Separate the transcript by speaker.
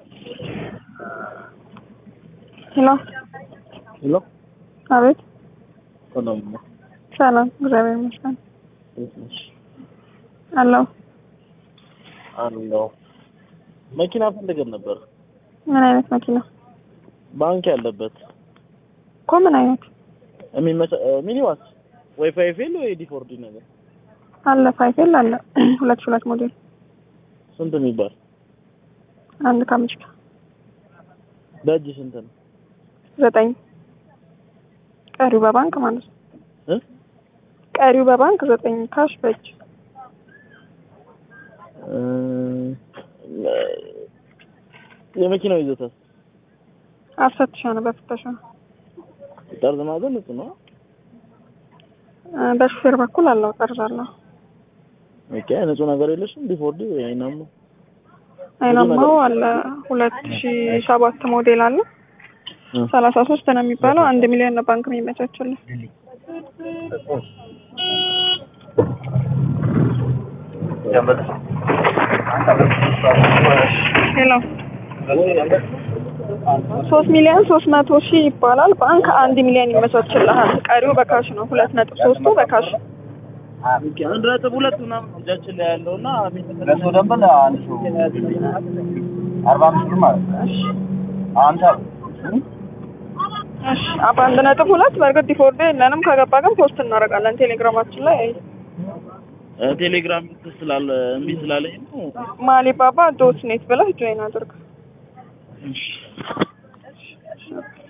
Speaker 1: ሄሎ
Speaker 2: ሄሎ
Speaker 1: አቤት።
Speaker 2: ሰላም ነው።
Speaker 1: ሰላም እግዚአብሔር ይመስገን
Speaker 2: እንዴት ነሽ?
Speaker 1: አለሁ።
Speaker 2: አለሁ። መኪና ፈልገን ነበር፣
Speaker 1: ምን አይነት መኪና
Speaker 2: ባንክ ያለበት
Speaker 1: እኮ? ምን አይነት
Speaker 2: የሚመቸ ሚኒባስ ወይ ፋይፌል ወይ ዲፎርዲ ነገር
Speaker 1: አለ? ፋይፌል አለ ሁለት ሺህ ሁለት ሞዴል
Speaker 2: ስንት የሚባል
Speaker 1: አንድ ከአምስት
Speaker 2: በእጅ ስንት ነው?
Speaker 1: ዘጠኝ ቀሪው በባንክ ማለት ነው።
Speaker 2: እ?
Speaker 1: ቀሪው በባንክ ዘጠኝ ካሽ በእጅ
Speaker 2: እ፣ የመኪናው ይዘታል
Speaker 1: አስፈትሻ ነው በፍተሻ
Speaker 2: ጠርዝ ማዘን ንጹህ ነው።
Speaker 1: እ፣ በሹፌር በኩል አለው ጠርዝ አለው።
Speaker 2: ኦኬ ንጹህ ነገር የለሽም? ዲፎርዲ ወይ አይናማ
Speaker 1: አይናማው አለ ሁለት ሺህ ሰባት ሞዴል አለ
Speaker 2: እ፣
Speaker 1: ሰላሳ ሶስት ነው የሚባለው አንድ ሚሊዮን ነው ባንክ የሚመቻችልን። ሄሎ ሶስት ሚሊዮን ሶስት መቶ ሺህ ይባላል። ባንክ አንድ ሚሊዮን ይመቻችልሃል። ቀሪው በካሽ ነው። ሁለት ነጥብ ሶስቱ በካሽ
Speaker 2: ኦኬ አንድ ነጥብ ሁለት ምናምን እጃችን ላይ ያለው እና
Speaker 3: ለሱ ደንበል አንድ ሰው አርባ አምስት ብር ማለት ነው። አንተ
Speaker 1: እሺ በአንድ ነጥብ ሁለት በእርግጥ ዲፎርዶ የለንም። ከገባ ግን ፖስት እናደርጋለን ቴሌግራማችን ላይ
Speaker 2: ቴሌግራም ስላለ እምቢ ስላለኝ ነው።
Speaker 1: ማሊባባ ዶት ኔት ብለህ ጆይን አድርግ።
Speaker 2: እሺ